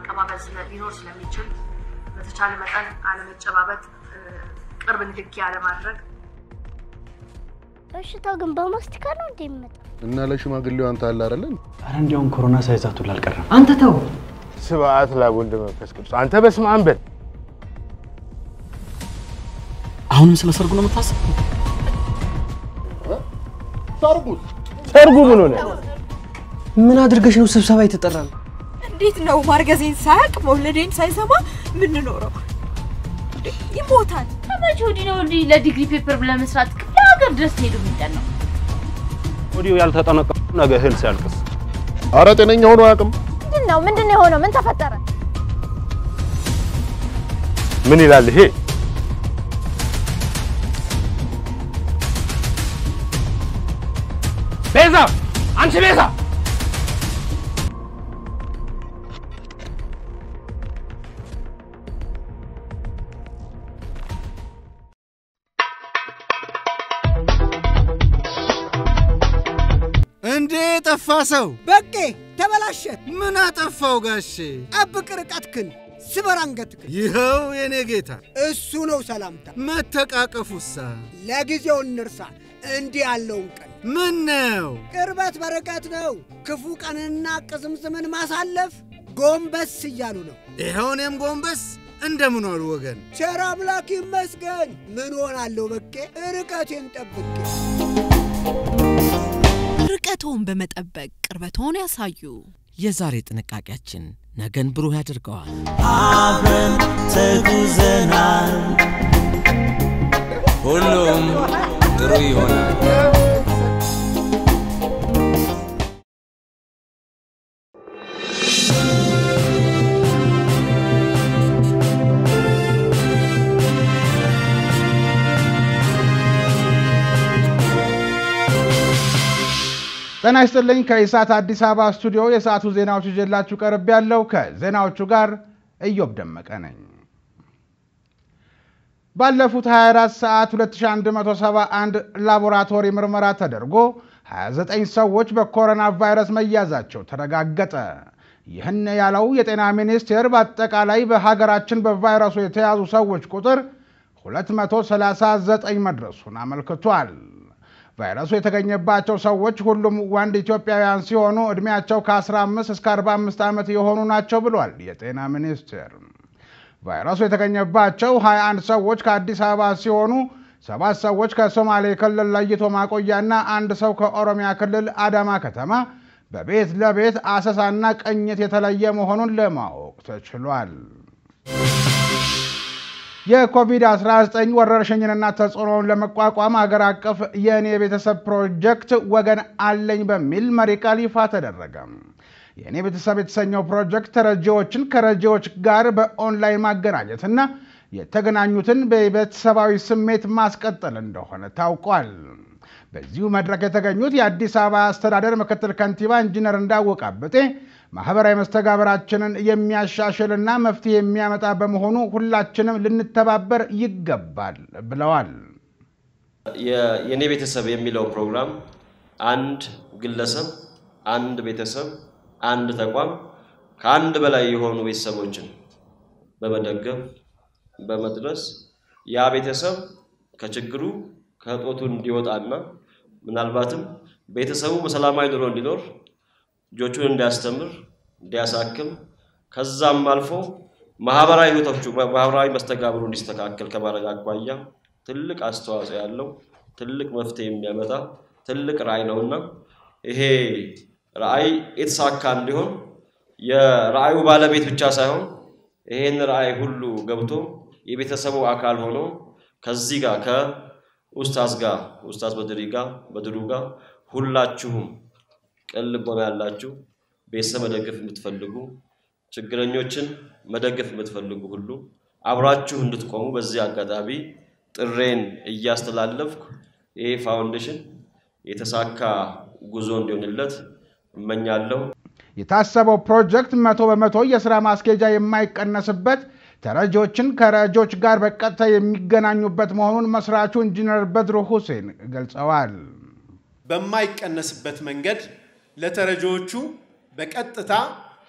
መቀባበል ሊኖር ስለሚችል በተቻለ መጠን አለመጨባበጥ፣ ቅርብ ንክኪ አለማድረግ። በሽታው ግን በማስቲካ ነው እንደ የሚመጣው? እና ለሽማግሌው አንተ አለ አይደለን? አረ እንዲያውም ኮሮና ሳይዛቱ ላልቀረም አንተ ተው። ስብዓት ለወልድ መንፈስ ቅዱስ። አንተ በስመ አብ በል። አሁንም ስለ ሰርጉ ነው የምታስብ? ሰርጉስ ሰርጉ ምን ሆነ? ምን አድርገሽ ነው ስብሰባ የተጠራል? እንዴት ነው ማርገዜን ሳያውቅ መውለዴን ሳይሰማ የምንኖረው? ይሞታል። ከመቼ ወዲህ ነው እንዲህ ለዲግሪ ፔፐር ለመስራት ክፍለ ሀገር ድረስ ሄዱ የሚጠን ነው? ወዲሁ ያልተጠነቀቁ ነገ እህል ሲያልቅስ አረ ጤነኛ ሆኖ አያውቅም። ምንድን ነው ምንድን ነው የሆነው? ምን ተፈጠረ? ምን ይላል ይሄ? ቤዛ፣ አንቺ ቤዛ እንዴ ጠፋ ሰው በቄ ተበላሸ። ምን አጠፋው ጋሼ? ጠብቅ ርቀትክን፣ ስበር አንገትክን። ይኸው የኔ ጌታ እሱ ነው ሰላምታ። መተቃቀፉሳ ለጊዜው እንርሳ እንዲህ ያለውን ቀን። ምን ነው ቅርበት በርቀት ነው። ክፉ ቀንና ቅዝምዝምን ማሳለፍ ጎንበስ እያሉ ነው። ይኸው እኔም ጎንበስ እንደምን ዋሉ ወገን? ቸር አምላክ ይመስገን። ምን ሆናለሁ በቄ ርቀቴን ጠብቄ ርቀቶን በመጠበቅ ቅርበቶን ያሳዩ። የዛሬ ጥንቃቄያችን ነገን ብሩህ ያደርገዋል። አብረን ተጉዘናል፣ ሁሉም ጥሩ ይሆናል። ጤና ይስጥልኝ። ከኢሳት አዲስ አበባ ስቱዲዮ የሰዓቱ ዜናዎች ይዤላችሁ ቀርብ ያለው ከዜናዎቹ ጋር እዮብ ደመቀ ነኝ። ባለፉት 24 ሰዓት 2171 ላቦራቶሪ ምርመራ ተደርጎ 29 ሰዎች በኮሮና ቫይረስ መያዛቸው ተረጋገጠ። ይህን ያለው የጤና ሚኒስቴር በአጠቃላይ በሀገራችን በቫይረሱ የተያዙ ሰዎች ቁጥር 239 መድረሱን አመልክቷል። ቫይረሱ የተገኘባቸው ሰዎች ሁሉም ወንድ ኢትዮጵያውያን ሲሆኑ ዕድሜያቸው ከ15 እስከ 45 ዓመት የሆኑ ናቸው ብሏል የጤና ሚኒስቴር። ቫይረሱ የተገኘባቸው 21 ሰዎች ከአዲስ አበባ ሲሆኑ ሰባት ሰዎች ከሶማሌ ክልል ለይቶ ማቆያና አንድ ሰው ከኦሮሚያ ክልል አዳማ ከተማ በቤት ለቤት አሰሳና ቅኝት የተለየ መሆኑን ለማወቅ ተችሏል። የኮቪድ-19 ወረርሽኝንና ተጽዕኖውን ለመቋቋም ሀገር አቀፍ የእኔ ቤተሰብ ፕሮጀክት ወገን አለኝ በሚል መሪ ቃል ይፋ ተደረገ። የእኔ ቤተሰብ የተሰኘው ፕሮጀክት ተረጂዎችን ከረጂዎች ጋር በኦንላይን ማገናኘትና የተገናኙትን በቤተሰባዊ ስሜት ማስቀጠል እንደሆነ ታውቋል። በዚሁ መድረክ የተገኙት የአዲስ አበባ አስተዳደር ምክትል ከንቲባ ኢንጂነር እንዳወቀ አበጤ ማህበራዊ መስተጋበራችንን የሚያሻሽልና መፍትሄ የሚያመጣ በመሆኑ ሁላችንም ልንተባበር ይገባል ብለዋል። የኔ ቤተሰብ የሚለው ፕሮግራም አንድ ግለሰብ፣ አንድ ቤተሰብ፣ አንድ ተቋም ከአንድ በላይ የሆኑ ቤተሰቦችን በመደገፍ በመድረስ ያ ቤተሰብ ከችግሩ ከእጦቱ እንዲወጣና ምናልባትም ቤተሰቡ በሰላማዊ ኑሮ እንዲኖር ልጆቹን እንዲያስተምር እንዲያሳክም ከዛም አልፎ ማህበራዊ ህይወቶቹ ማህበራዊ መስተጋብሩ እንዲስተካከል ከማድረግ አኳያ ትልቅ አስተዋጽኦ ያለው ትልቅ መፍትሄ የሚያመጣ ትልቅ ራዕይ ነውና ይሄ ራዕይ የተሳካ እንዲሆን የራዕዩ ባለቤት ብቻ ሳይሆን ይሄን ራዕይ ሁሉ ገብቶ የቤተሰቡ አካል ሆኖ ከዚህ ጋር ከኡስታዝ ጋር ኡስታዝ በድሪ ጋር በድሩ ጋር ሁላችሁም ቅን ልቦና ያላችሁ ቤተሰብ መደገፍ የምትፈልጉ ችግረኞችን መደገፍ የምትፈልጉ ሁሉ አብራችሁ እንድትቆሙ በዚህ አጋጣሚ ጥሬን እያስተላለፍኩ ይህ ፋውንዴሽን የተሳካ ጉዞ እንዲሆንለት እመኛለሁ። የታሰበው ፕሮጀክት መቶ በመቶ የስራ ማስኬጃ የማይቀነስበት ተረጂዎችን ከረጂዎች ጋር በቀጥታ የሚገናኙበት መሆኑን መስራቹ ኢንጂነር በድሩ ሁሴን ገልጸዋል። በማይቀነስበት መንገድ ለተረጂዎቹ በቀጥታ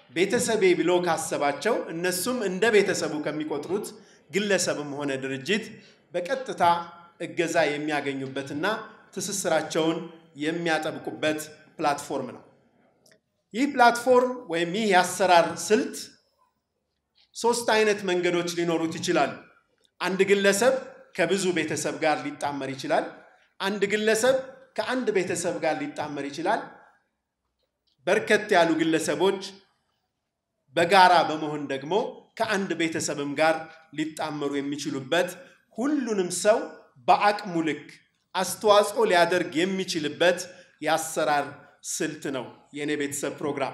ቤተሰቤ ብሎ ካሰባቸው እነሱም እንደ ቤተሰቡ ከሚቆጥሩት ግለሰብም ሆነ ድርጅት በቀጥታ እገዛ የሚያገኙበትና ትስስራቸውን የሚያጠብቁበት ፕላትፎርም ነው። ይህ ፕላትፎርም ወይም ይህ የአሰራር ስልት ሶስት አይነት መንገዶች ሊኖሩት ይችላሉ። አንድ ግለሰብ ከብዙ ቤተሰብ ጋር ሊጣመር ይችላል። አንድ ግለሰብ ከአንድ ቤተሰብ ጋር ሊጣመር ይችላል። በርከት ያሉ ግለሰቦች በጋራ በመሆን ደግሞ ከአንድ ቤተሰብም ጋር ሊጣመሩ የሚችሉበት ሁሉንም ሰው በአቅሙ ልክ አስተዋጽኦ ሊያደርግ የሚችልበት የአሰራር ስልት ነው የእኔ ቤተሰብ ፕሮግራም።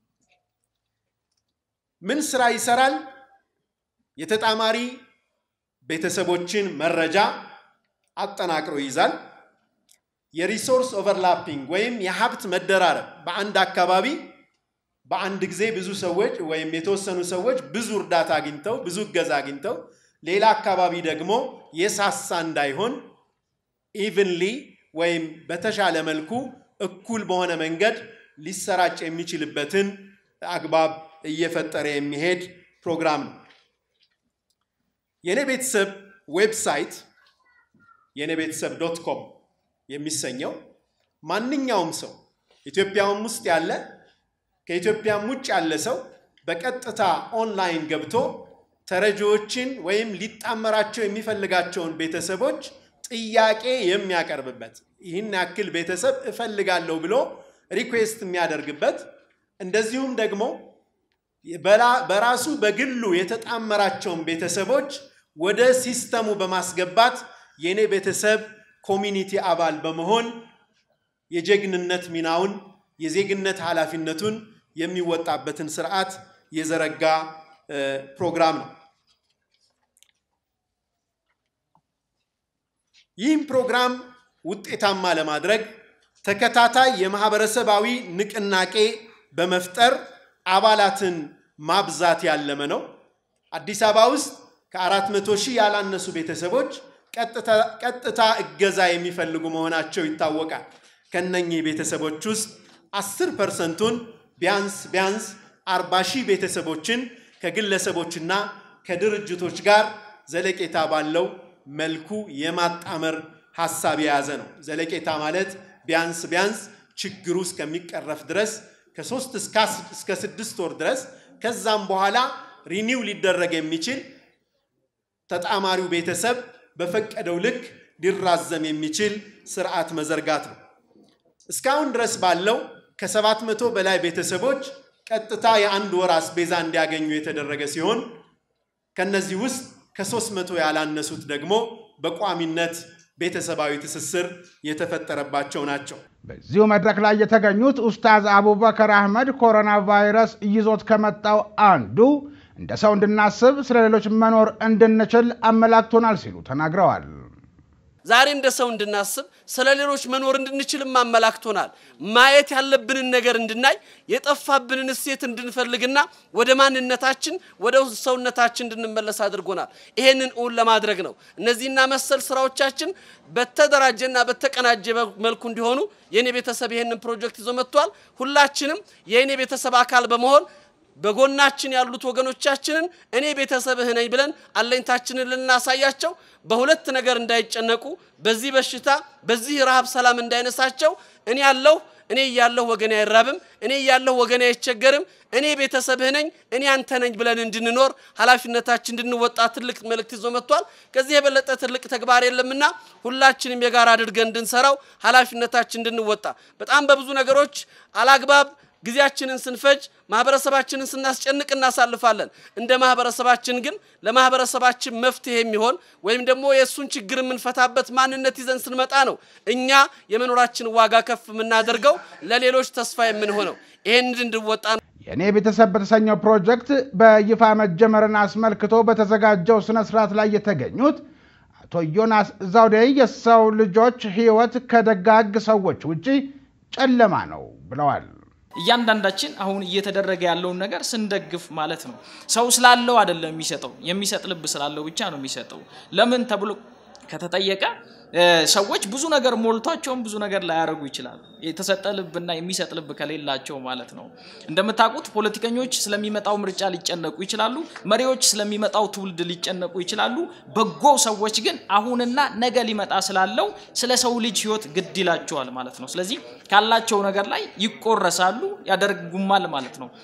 ምን ስራ ይሰራል? የተጣማሪ ቤተሰቦችን መረጃ አጠናቅሮ ይይዛል። የሪሶርስ ኦቨርላፒንግ ወይም የሀብት መደራረብ በአንድ አካባቢ በአንድ ጊዜ ብዙ ሰዎች ወይም የተወሰኑ ሰዎች ብዙ እርዳታ አግኝተው ብዙ እገዛ አግኝተው ሌላ አካባቢ ደግሞ የሳሳ እንዳይሆን ኢቭንሊ ወይም በተሻለ መልኩ እኩል በሆነ መንገድ ሊሰራጭ የሚችልበትን አግባብ እየፈጠረ የሚሄድ ፕሮግራም ነው። የኔ ቤተሰብ ዌብሳይት የኔ ቤተሰብ ዶት ኮም የሚሰኘው ማንኛውም ሰው ኢትዮጵያውም ውስጥ ያለ ከኢትዮጵያም ውጭ ያለ ሰው በቀጥታ ኦንላይን ገብቶ ተረጂዎችን ወይም ሊጣመራቸው የሚፈልጋቸውን ቤተሰቦች ጥያቄ የሚያቀርብበት ይህን ያክል ቤተሰብ እፈልጋለሁ ብሎ ሪኩዌስት የሚያደርግበት እንደዚሁም ደግሞ በራሱ በግሉ የተጣመራቸውን ቤተሰቦች ወደ ሲስተሙ በማስገባት የኔ ቤተሰብ ኮሚኒቲ አባል በመሆን የጀግንነት ሚናውን የዜግነት ኃላፊነቱን የሚወጣበትን ስርዓት የዘረጋ ፕሮግራም ነው። ይህም ፕሮግራም ውጤታማ ለማድረግ ተከታታይ የማህበረሰባዊ ንቅናቄ በመፍጠር አባላትን ማብዛት ያለመ ነው። አዲስ አበባ ውስጥ ከአራት መቶ ሺህ ያላነሱ ቤተሰቦች ቀጥታ እገዛ የሚፈልጉ መሆናቸው ይታወቃል። ከነኚህ ቤተሰቦች ውስጥ አስር ፐርሰንቱን ቢያንስ ቢያንስ አርባ ሺህ ቤተሰቦችን ከግለሰቦችና ከድርጅቶች ጋር ዘለቄታ ባለው መልኩ የማጣመር ሀሳብ የያዘ ነው። ዘለቄታ ማለት ቢያንስ ቢያንስ ችግሩ እስከሚቀረፍ ድረስ ከሶስት እስከ ስድስት ወር ድረስ ከዛም በኋላ ሪኒው ሊደረግ የሚችል ተጣማሪው ቤተሰብ በፈቀደው ልክ ሊራዘም የሚችል ስርዓት መዘርጋት ነው። እስካሁን ድረስ ባለው ከሰባት መቶ በላይ ቤተሰቦች ቀጥታ የአንድ ወር አስቤዛ እንዲያገኙ የተደረገ ሲሆን ከነዚህ ውስጥ ከሶስት መቶ ያላነሱት ደግሞ በቋሚነት ቤተሰባዊ ትስስር የተፈጠረባቸው ናቸው። በዚሁ መድረክ ላይ የተገኙት ኡስታዝ አቡበከር አህመድ ኮሮና ቫይረስ ይዞት ከመጣው አንዱ እንደ ሰው እንድናስብ ስለ ሌሎች መኖር እንድንችል አመላክቶናል ሲሉ ተናግረዋል። ዛሬ እንደ ሰው እንድናስብ ስለ ሌሎች መኖር እንድንችልም አመላክቶናል። ማየት ያለብንን ነገር እንድናይ የጠፋብንን እሴት እንድንፈልግና ወደ ማንነታችን ወደ ሰውነታችን እንድንመለስ አድርጎናል። ይሄንን እውን ለማድረግ ነው እነዚህና መሰል ስራዎቻችን በተደራጀና በተቀናጀ መልኩ እንዲሆኑ የኔ ቤተሰብ ይሄንን ፕሮጀክት ይዞ መጥቷል። ሁላችንም የኔ ቤተሰብ አካል በመሆን በጎናችን ያሉት ወገኖቻችንን እኔ ቤተሰብህ ነኝ ብለን አለኝታችንን ልናሳያቸው በሁለት ነገር እንዳይጨነቁ በዚህ በሽታ በዚህ ረሃብ ሰላም እንዳይነሳቸው እኔ ያለሁ እኔ እያለሁ ወገኔ አይራብም፣ እኔ እያለሁ ወገኔ አይቸገርም፣ እኔ ቤተሰብህ ነኝ፣ እኔ አንተ ነኝ ብለን እንድንኖር ኃላፊነታችን እንድንወጣ ትልቅ መልእክት ይዞ መጥቷል። ከዚህ የበለጠ ትልቅ ተግባር የለምና ሁላችንም የጋራ አድርገን እንድንሰራው ኃላፊነታችን እንድንወጣ በጣም በብዙ ነገሮች አላግባብ ጊዜያችንን ስንፈጅ ማህበረሰባችንን ስናስጨንቅ እናሳልፋለን። እንደ ማህበረሰባችን ግን ለማህበረሰባችን መፍትሄ የሚሆን ወይም ደግሞ የእሱን ችግር የምንፈታበት ማንነት ይዘን ስንመጣ ነው እኛ የመኖራችን ዋጋ ከፍ የምናደርገው ለሌሎች ተስፋ የምንሆነው። ይሄን እንድንወጣ ነው። የእኔ ቤተሰብ በተሰኘው ፕሮጀክት በይፋ መጀመርን አስመልክቶ በተዘጋጀው ስነ ስርዓት ላይ የተገኙት አቶ ዮናስ ዘውዴ የሰው ልጆች ህይወት ከደጋግ ሰዎች ውጪ ጨለማ ነው ብለዋል። እያንዳንዳችን አሁን እየተደረገ ያለውን ነገር ስንደግፍ ማለት ነው። ሰው ስላለው አይደለም የሚሰጠው፣ የሚሰጥ ልብ ስላለው ብቻ ነው የሚሰጠው። ለምን ተብሎ ከተጠየቀ ሰዎች ብዙ ነገር ሞልቷቸውም ብዙ ነገር ላያደርጉ ይችላሉ። የተሰጠ ልብና የሚሰጥ ልብ ከሌላቸው ማለት ነው። እንደምታውቁት ፖለቲከኞች ስለሚመጣው ምርጫ ሊጨነቁ ይችላሉ። መሪዎች ስለሚመጣው ትውልድ ሊጨነቁ ይችላሉ። በጎ ሰዎች ግን አሁንና ነገ ሊመጣ ስላለው ስለ ሰው ልጅ ህይወት ግድ ይላቸዋል ማለት ነው። ስለዚህ ካላቸው ነገር ላይ ይቆረሳሉ፣ ያደርጉማል ማለት ነው።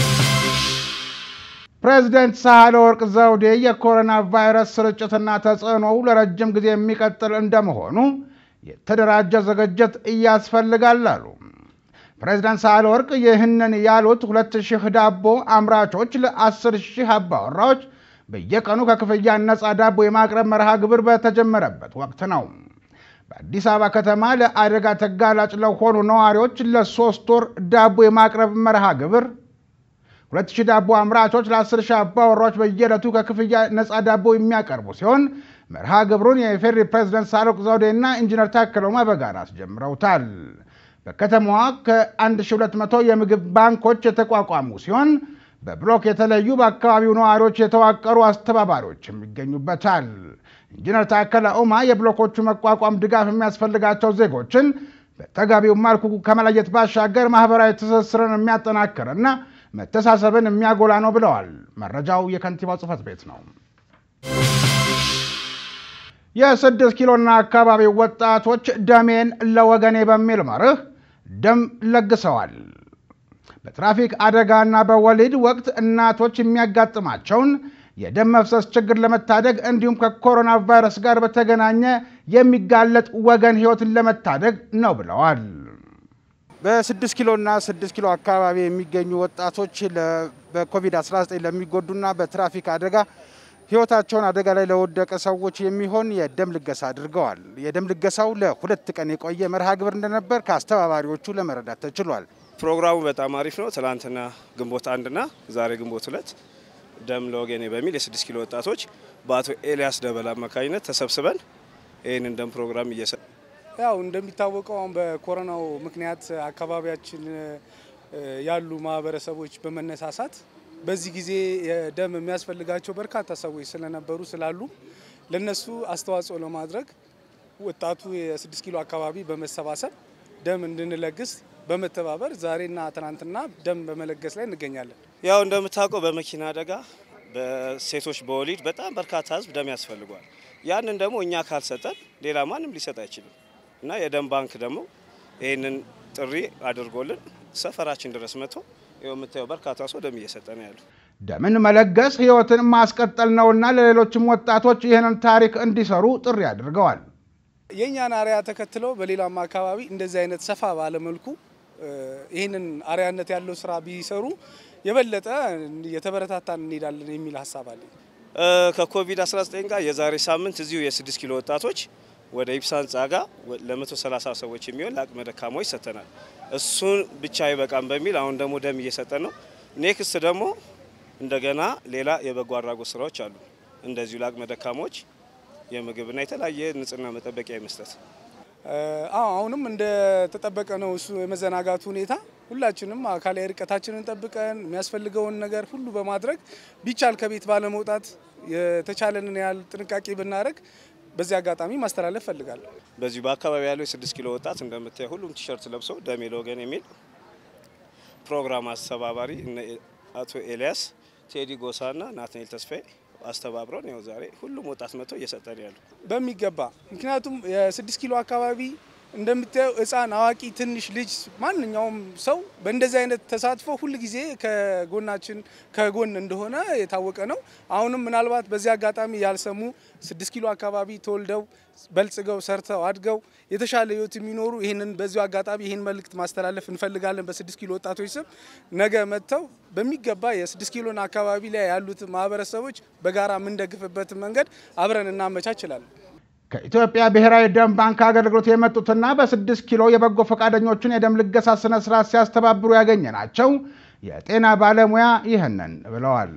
ፕሬዚደንት ሳህለ ወርቅ ዘውዴ የኮሮና ቫይረስ ስርጭትና ተጽዕኖው ለረጅም ጊዜ የሚቀጥል እንደመሆኑ የተደራጀ ዝግጅት እያስፈልጋል አሉ። ፕሬዚዳንት ሳህለ ወርቅ ይህንን ያሉት ሁለት ሺህ ዳቦ አምራቾች ለአስር ሺህ አባወራዎች በየቀኑ ከክፍያ ነፃ ዳቦ የማቅረብ መርሃ ግብር በተጀመረበት ወቅት ነው። በአዲስ አበባ ከተማ ለአደጋ ተጋላጭ ለሆኑ ነዋሪዎች ለሶስት ወር ዳቦ የማቅረብ መርሃ ግብር ሁለት ሺህ ዳቦ አምራቾች ለአስር ሺህ አባወራዎች በየዕለቱ ከክፍያ ነፃ ዳቦ የሚያቀርቡ ሲሆን መርሃ ግብሩን የኢፌዴሪ ፕሬዝደንት ሳህለወርቅ ዘውዴና ኢንጂነር ታከለ ኡማ በጋራ አስጀምረውታል። በከተማዋ ከ1200 የምግብ ባንኮች የተቋቋሙ ሲሆን በብሎክ የተለዩ በአካባቢው ነዋሪዎች የተዋቀሩ አስተባባሪዎችም ይገኙበታል። ኢንጂነር ታከለ ኡማ የብሎኮቹ መቋቋም ድጋፍ የሚያስፈልጋቸው ዜጎችን በተገቢው መልኩ ከመለየት ባሻገር ማህበራዊ ትስስርን የሚያጠናክርና መተሳሰብን የሚያጎላ ነው ብለዋል። መረጃው የከንቲባው ጽህፈት ቤት ነው። የስድስት ኪሎና አካባቢው ወጣቶች ደሜን ለወገኔ በሚል መርህ ደም ለግሰዋል። በትራፊክ አደጋና በወሊድ ወቅት እናቶች የሚያጋጥማቸውን የደም መፍሰስ ችግር ለመታደግ እንዲሁም ከኮሮና ቫይረስ ጋር በተገናኘ የሚጋለጥ ወገን ህይወትን ለመታደግ ነው ብለዋል። በስድስት ኪሎ እና ስድስት ኪሎ አካባቢ የሚገኙ ወጣቶች በኮቪድ-19 ለሚጎዱና በትራፊክ አደጋ ህይወታቸውን አደጋ ላይ ለወደቀ ሰዎች የሚሆን የደም ልገሳ አድርገዋል። የደም ልገሳው ለሁለት ቀን የቆየ መርሃ ግብር እንደነበር ከአስተባባሪዎቹ ለመረዳት ተችሏል። ፕሮግራሙ በጣም አሪፍ ነው። ትላንትና ግንቦት አንድና ዛሬ ግንቦት ሁለት ደም ለወገኔ በሚል የስድስት ኪሎ ወጣቶች በአቶ ኤልያስ ደበል አማካኝነት ተሰብስበን ይህንን ደም ፕሮግራም እየሰ ያው እንደሚታወቀው አሁን በኮሮናው ምክንያት አካባቢያችን ያሉ ማህበረሰቦች በመነሳሳት በዚህ ጊዜ ደም የሚያስፈልጋቸው በርካታ ሰዎች ስለነበሩ ስላሉ ለነሱ አስተዋጽኦ ለማድረግ ወጣቱ የስድስት ኪሎ አካባቢ በመሰባሰብ ደም እንድንለግስ በመተባበር ዛሬና ትናንትና ደም በመለገስ ላይ እንገኛለን። ያው እንደምታውቀው በመኪና አደጋ፣ በሴቶች በወሊድ በጣም በርካታ ህዝብ ደም ያስፈልጓል። ያንን ደግሞ እኛ ካልሰጠን ሌላ ማንም ሊሰጥ አይችልም እና የደም ባንክ ደግሞ ይህንን ጥሪ አድርጎልን ሰፈራችን ድረስ መጥቶ ይኸው የምታየው በርካታ ሰው ደም እየሰጠ ነው ያሉ። ደምን መለገስ ህይወትን ማስቀጠል ነውና ለሌሎችም ወጣቶች ይህንን ታሪክ እንዲሰሩ ጥሪ አድርገዋል። የእኛን አርያ ተከትለው በሌላም አካባቢ እንደዚህ አይነት ሰፋ ባለመልኩ ይህንን አርያነት ያለው ስራ ቢሰሩ የበለጠ የተበረታታን እንሄዳለን የሚል ሀሳብ አለኝ። ከኮቪድ-19 ጋር የዛሬ ሳምንት እዚሁ የስድስት ኪሎ ወጣቶች ወደ ኢብሳ ህንጻ ጋር ለ130 ሰዎች የሚሆን ለአቅመ ደካማዎች ሰጥተናል። እሱን ብቻ አይበቃም በሚል አሁን ደግሞ ደም እየሰጠን ነው። ኔክስት ደግሞ እንደገና ሌላ የበጎ አድራጎት ስራዎች አሉ። እንደዚሁ ለአቅመ ደካማዎች የምግብና የተለያየ ንጽህና መጠበቂያ መስጠት አሁንም እንደተጠበቀ ነው። እሱ የመዘናጋቱ ሁኔታ ሁላችንም አካላዊ ርቀታችንን ጠብቀን የሚያስፈልገውን ነገር ሁሉ በማድረግ ቢቻል ከቤት ባለመውጣት የተቻለንን ያህል ጥንቃቄ ብናደርግ በዚህ አጋጣሚ ማስተላለፍ ፈልጋለሁ። በዚሁ በአካባቢ ያለው የስድስት ኪሎ ወጣት እንደምታየው ሁሉም ቲሸርት ለብሶ ደሜ ለወገን የሚል ፕሮግራም አስተባባሪ አቶ ኤልያስ ቴዲ ጎሳና ናትናኤል ተስፋዬ አስተባብረን ያው ዛሬ ሁሉም ወጣት መጥቶ እየሰጠን ያሉ በሚገባ ምክንያቱም የስድስት ኪሎ አካባቢ እንደምታየው ሕፃን፣ አዋቂ፣ ትንሽ ልጅ ማንኛውም ሰው በእንደዚህ አይነት ተሳትፎ ሁል ጊዜ ከጎናችን ከጎን እንደሆነ የታወቀ ነው። አሁንም ምናልባት በዚህ አጋጣሚ ያልሰሙ ስድስት ኪሎ አካባቢ ተወልደው በልጽገው ሰርተው አድገው የተሻለ ህይወት የሚኖሩ ይህንን በዚሁ አጋጣሚ ይህን መልእክት ማስተላለፍ እንፈልጋለን። በስድስት ኪሎ ወጣቶች ስም ነገ መጥተው በሚገባ የስድስት ኪሎን አካባቢ ላይ ያሉት ማህበረሰቦች በጋራ የምንደግፍበትን መንገድ አብረን እናመቻችላለን። ከኢትዮጵያ ብሔራዊ ደም ባንክ አገልግሎት የመጡትና በስድስት ኪሎ የበጎ ፈቃደኞችን የደም ልገሳ ስነ ስርዓት ሲያስተባብሩ ያገኘ ናቸው የጤና ባለሙያ ይህንን ብለዋል።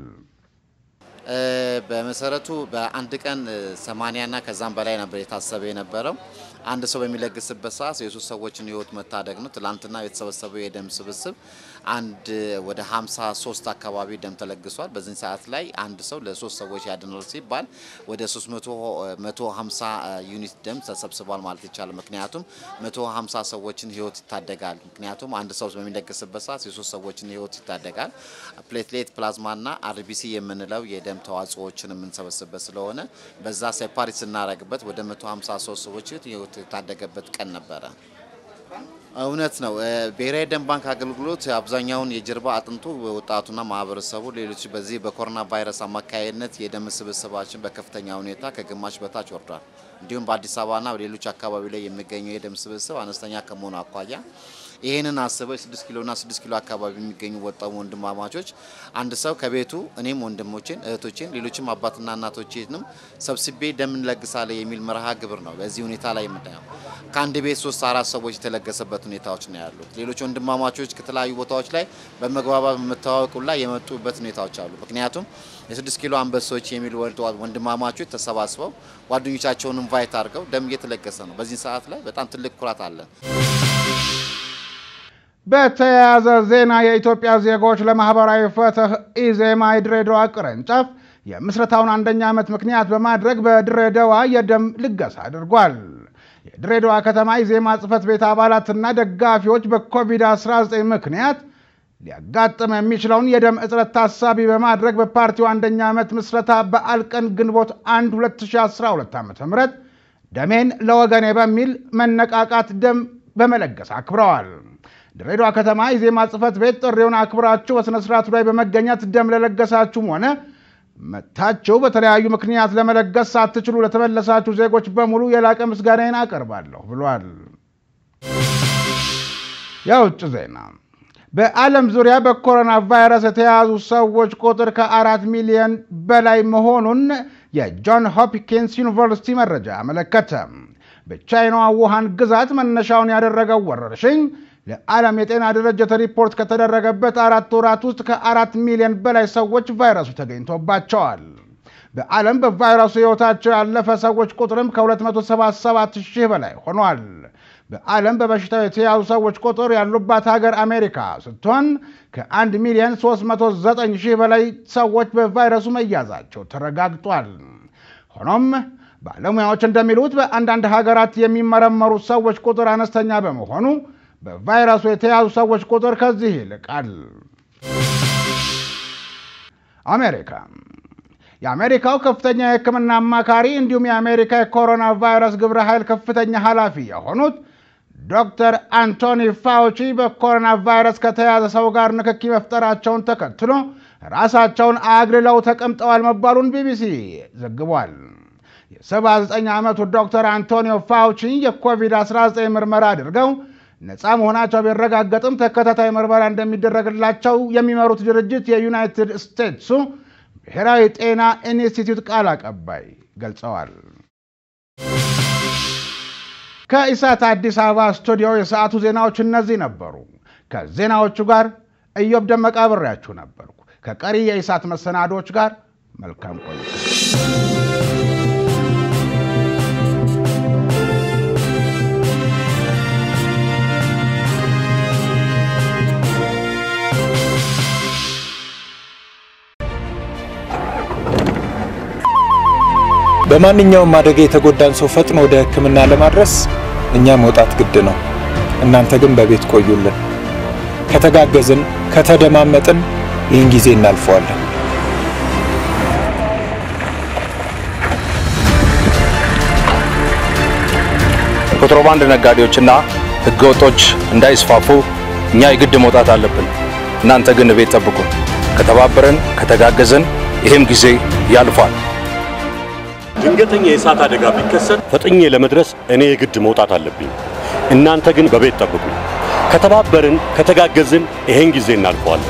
በመሰረቱ በአንድ ቀን ሰማንያና ከዛም በላይ ነበር የታሰበ የነበረው። አንድ ሰው በሚለግስበት ሰዓት የሶስት ሰዎችን ህይወት መታደግ ነው። ትላንትና የተሰበሰበው የደም ስብስብ አንድ ወደ 53 አካባቢ ደም ተለግሷል። በዚህ ሰዓት ላይ አንድ ሰው ለሶስት ሰዎች ያድናል ሲባል ወደ 350 ዩኒት ደም ተሰብስቧል ማለት ይቻላል። ምክንያቱም 150 ሰዎችን ህይወት ይታደጋል። ምክንያቱም አንድ ሰው በሚለግስበት ሰዓት የሶስት ሰዎችን ህይወት ይታደጋል። ፕሌትሌት ፕላዝማና አርቢሲ የምንለው የደም ተዋጽኦዎችን የምንሰበስብበት ስለሆነ በዛ ሴፓሬት ስናደርግበት ወደ 153 ሰዎች ህይወት የታደገበት ቀን ነበረ። እውነት ነው። ብሔራዊ ደም ባንክ አገልግሎት አብዛኛውን የጀርባ አጥንቱ ወጣቱና ማህበረሰቡ ሌሎች በዚህ በኮሮና ቫይረስ አማካይነት የደም ስብስባችን በከፍተኛ ሁኔታ ከግማሽ በታች ወርዷል። እንዲሁም በአዲስ አበባና በሌሎች አካባቢ ላይ የሚገኘው የደም ስብስብ አነስተኛ ከመሆኑ አኳያ ይህንን አስበው የስድስት ኪሎና ስድስት ኪሎ አካባቢ የሚገኙ ወጣሙ ወንድማማቾች አንድ ሰው ከቤቱ እኔም ወንድሞቼን እህቶቼን ሌሎችም አባትና እናቶቼንም ሰብስቤ ደም እንለግሳለን የሚል መርሃ ግብር ነው። በዚህ ሁኔታ ላይ የምናየው ከአንድ ቤት ሶስት አራት ሰዎች የተለገሰበት ሁኔታዎች ነው ያሉት። ሌሎች ወንድማማቾች ከተለያዩ ቦታዎች ላይ በመግባባት በመተዋወቁ ላይ የመጡበት ሁኔታዎች አሉ። ምክንያቱም የስድስት ኪሎ አንበሶች የሚሉ ወንድማማቾች ተሰባስበው ጓደኞቻቸውን ኢንቫይት አድርገው ደም እየተለገሰ ነው። በዚህ ሰዓት ላይ በጣም ትልቅ ኩራት አለን። በተያያዘ ዜና የኢትዮጵያ ዜጎች ለማህበራዊ ፍትህ ኢዜማ የድሬዳዋ ቅርንጫፍ የምስረታውን አንደኛ ዓመት ምክንያት በማድረግ በድሬዳዋ የደም ልገሳ አድርጓል። የድሬዳዋ ከተማ ኢዜማ ጽህፈት ቤት አባላትና ደጋፊዎች በኮቪድ-19 ምክንያት ሊያጋጥም የሚችለውን የደም እጥረት ታሳቢ በማድረግ በፓርቲው አንደኛ ዓመት ምስረታ በዓል ቀን ግንቦት 1 2012 ዓ ም ደሜን ለወገኔ በሚል መነቃቃት ደም በመለገስ አክብረዋል። ድሬዳዋ ከተማ ኢዜማ ጽህፈት ቤት ጥሪውን አክብራችሁ በሥነ ሥርዓቱ ላይ በመገኘት ደም ለለገሳችሁም ሆነ መታችሁ በተለያዩ ምክንያት ለመለገስ ሳትችሉ ለተመለሳችሁ ዜጎች በሙሉ የላቀ ምስጋናዬን አቀርባለሁ ብሏል። የውጭ ዜና በዓለም ዙሪያ በኮሮና ቫይረስ የተያዙ ሰዎች ቁጥር ከአራት ሚሊዮን በላይ መሆኑን የጆን ሆፕኪንስ ዩኒቨርሲቲ መረጃ አመለከተ። በቻይናዋ ውሃን ግዛት መነሻውን ያደረገው ወረርሽኝ ለዓለም የጤና ድርጅት ሪፖርት ከተደረገበት አራት ወራት ውስጥ ከአራት ሚሊዮን በላይ ሰዎች ቫይረሱ ተገኝቶባቸዋል። በዓለም በቫይረሱ ሕይወታቸው ያለፈ ሰዎች ቁጥርም ከ277 ሺህ በላይ ሆኗል። በዓለም በበሽታው የተያዙ ሰዎች ቁጥር ያሉባት ሀገር አሜሪካ ስትሆን ከ1 ሚሊዮን 309 ሺህ በላይ ሰዎች በቫይረሱ መያዛቸው ተረጋግጧል። ሆኖም ባለሙያዎች እንደሚሉት በአንዳንድ ሀገራት የሚመረመሩ ሰዎች ቁጥር አነስተኛ በመሆኑ በቫይረሱ የተያዙ ሰዎች ቁጥር ከዚህ ይልቃል። አሜሪካ የአሜሪካው ከፍተኛ የሕክምና አማካሪ እንዲሁም የአሜሪካ የኮሮና ቫይረስ ግብረ ኃይል ከፍተኛ ኃላፊ የሆኑት ዶክተር አንቶኒ ፋውቺ በኮሮና ቫይረስ ከተያዘ ሰው ጋር ንክኪ መፍጠራቸውን ተከትሎ ራሳቸውን አግልለው ተቀምጠዋል መባሉን ቢቢሲ ዘግቧል። የ79 ዓመቱ ዶክተር አንቶኒዮ ፋውቺ የኮቪድ-19 ምርመራ አድርገው ነፃ መሆናቸው ቢረጋገጥም ተከታታይ ምርመራ እንደሚደረግላቸው የሚመሩት ድርጅት የዩናይትድ ስቴትሱ ብሔራዊ ጤና ኢንስቲትዩት ቃል አቀባይ ገልጸዋል። ከኢሳት አዲስ አበባ ስቱዲዮ የሰዓቱ ዜናዎች እነዚህ ነበሩ። ከዜናዎቹ ጋር እዮብ ደመቃ አብሬያችሁ ነበርኩ። ከቀሪ የኢሳት መሰናዶች ጋር መልካም ቆይታ። በማንኛውም አደጋ የተጎዳን ሰው ፈጥኖ ወደ ሕክምና ለማድረስ እኛ መውጣት ግድ ነው። እናንተ ግን በቤት ቆዩልን። ከተጋገዝን፣ ከተደማመጥን ይህን ጊዜ እናልፈዋለን። የኮንትሮባንድ ነጋዴዎችና ህገወጦች እንዳይስፋፉ እኛ የግድ መውጣት አለብን። እናንተ ግን ቤት ጠብቁን። ከተባበረን፣ ከተጋገዝን ይህም ጊዜ ያልፋል። ድንገተኛ የእሳት አደጋ ቢከሰት ፈጥኜ ለመድረስ እኔ የግድ መውጣት አለብኝ። እናንተ ግን በቤት ጠብቁ። ከተባበርን፣ ከተጋገዝን ይሄን ጊዜ እናልፈዋለን።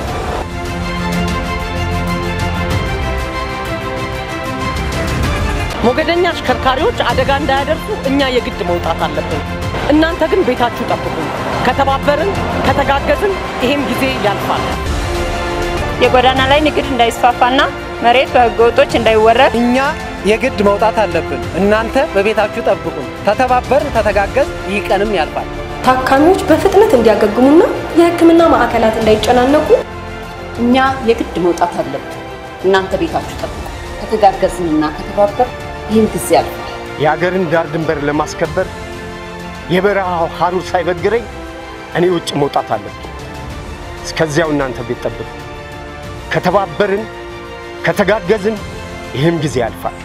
ሞገደኛ አሽከርካሪዎች አደጋ እንዳያደርሱ እኛ የግድ መውጣት አለብን። እናንተ ግን ቤታችሁ ጠብቁ። ከተባበርን፣ ከተጋገዝን ይሄም ጊዜ ያልፋል። የጎዳና ላይ ንግድ እንዳይስፋፋና መሬት በህገወጦች እንዳይወረድ እኛ የግድ መውጣት አለብን። እናንተ በቤታችሁ ጠብቁን። ተተባበርን፣ ተተጋገዝ፣ ይህ ቀንም ያልፋል። ታካሚዎች በፍጥነት እንዲያገግሙና የሕክምና ማዕከላት እንዳይጨናነቁ እኛ የግድ መውጣት አለብን። እናንተ ቤታችሁ ጠብቁ። ከተጋገዝንና ከተባበር ይህን ጊዜ ያልፋል። የአገርን ዳር ድንበር ለማስከበር የበረሃው ሐሩር ሳይበግረኝ እኔ ውጭ መውጣት አለብኝ። እስከዚያው እናንተ ቤት ጠብቁ። ከተባበርን ከተጋገዝን ይህም ጊዜ ያልፋል።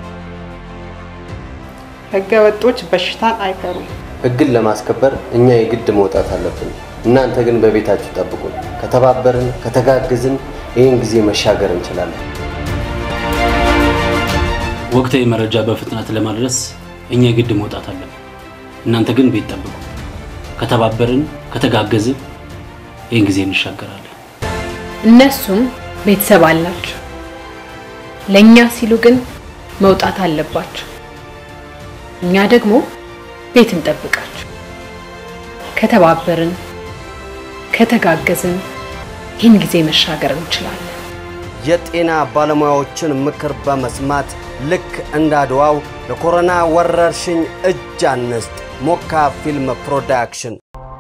ህገ ወጦች በሽታን አይፈሩም። ህግን ለማስከበር እኛ የግድ መውጣት አለብን። እናንተ ግን በቤታችሁ ጠብቁን። ከተባበርን ከተጋገዝን ይህን ጊዜ መሻገር እንችላለን። ወቅታዊ መረጃ በፍጥነት ለማድረስ እኛ የግድ መውጣት አለብን። እናንተ ግን ቤት ጠብቁ። ከተባበርን ከተጋገዝን ይህን ጊዜ እንሻገራለን። እነሱም ቤተሰብ አላቸው። ለእኛ ሲሉ ግን መውጣት አለባቸው። እኛ ደግሞ ቤት እንጠብቃቸው። ከተባበርን ከተጋገዝን ይህን ጊዜ መሻገር እንችላለን። የጤና ባለሙያዎችን ምክር በመስማት ልክ እንደ አድዋው ለኮሮና ወረርሽኝ እጅ አንስጥ። ሞካ ፊልም ፕሮዳክሽን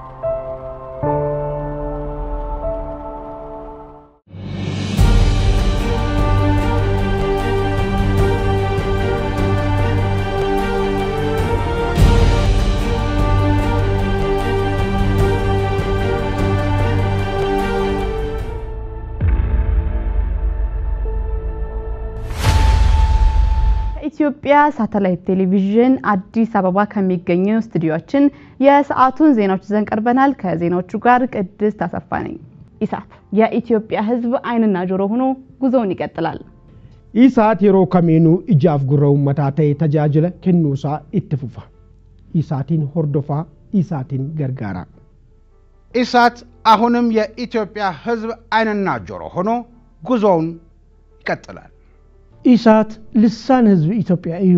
ኢትዮጵያ ሳተላይት ቴሌቪዥን አዲስ አበባ ከሚገኘው ስቱዲዮችን የሰዓቱን ዜናዎች ይዘን ቀርበናል። ከዜናዎቹ ጋር ቅድስት አሰፋ ነኝ። ኢሳት የኢትዮጵያ ሕዝብ ዓይንና ጆሮ ሆኖ ጉዞውን ይቀጥላል። ኢሳት yeroo kamiinuu ijaaf gurra uummataa ta'e tajaajila kennuusaa itti fufa. ኢሳቲን hordofaa ኢሳቲን gargaara. ኢሳት አሁንም የኢትዮጵያ ህዝብ ዓይንና ጆሮ ሆኖ ጉዞውን ይቀጥላል። ኢሳት ልሳን ህዝቢ ኢትዮጵያ እዩ።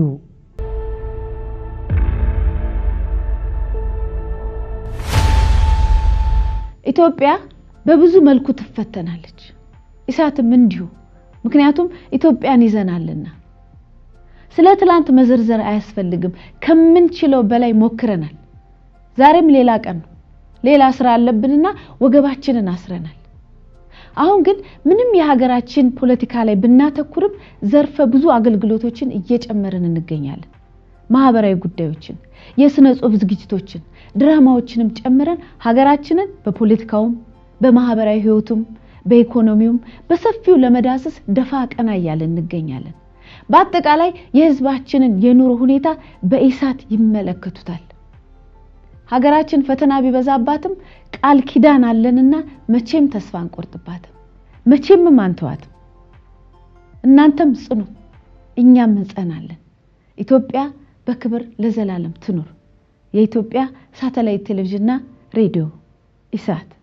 ኢትዮጵያ በብዙ መልኩ ትፈተናለች። ኢሳትም እንዲሁ። ምክንያቱም ኢትዮጵያን ይዘናልና። ስለ ትላንት መዘርዘር አያስፈልግም። ከምንችለው በላይ ሞክረናል። ዛሬም ሌላ ቀን ነው። ሌላ ስራ አለብንና ወገባችንን አስረናል። አሁን ግን ምንም የሀገራችን ፖለቲካ ላይ ብናተኩርም ዘርፈ ብዙ አገልግሎቶችን እየጨመርን እንገኛለን። ማህበራዊ ጉዳዮችን፣ የስነ ጽሁፍ ዝግጅቶችን፣ ድራማዎችንም ጨምረን ሀገራችንን በፖለቲካውም በማህበራዊ ህይወቱም በኢኮኖሚውም በሰፊው ለመዳሰስ ደፋ ቀና እያለን እንገኛለን። በአጠቃላይ የህዝባችንን የኑሮ ሁኔታ በኢሳት ይመለከቱታል። ሀገራችን ፈተና ቢበዛባትም ቃል ኪዳን አለንና መቼም ተስፋ አንቆርጥባትም፣ መቼምም አንተዋትም። እናንተም ጽኑ፣ እኛም እንጸናለን። ኢትዮጵያ በክብር ለዘላለም ትኑር። የኢትዮጵያ ሳተላይት ቴሌቪዥንና ሬዲዮ ኢሳት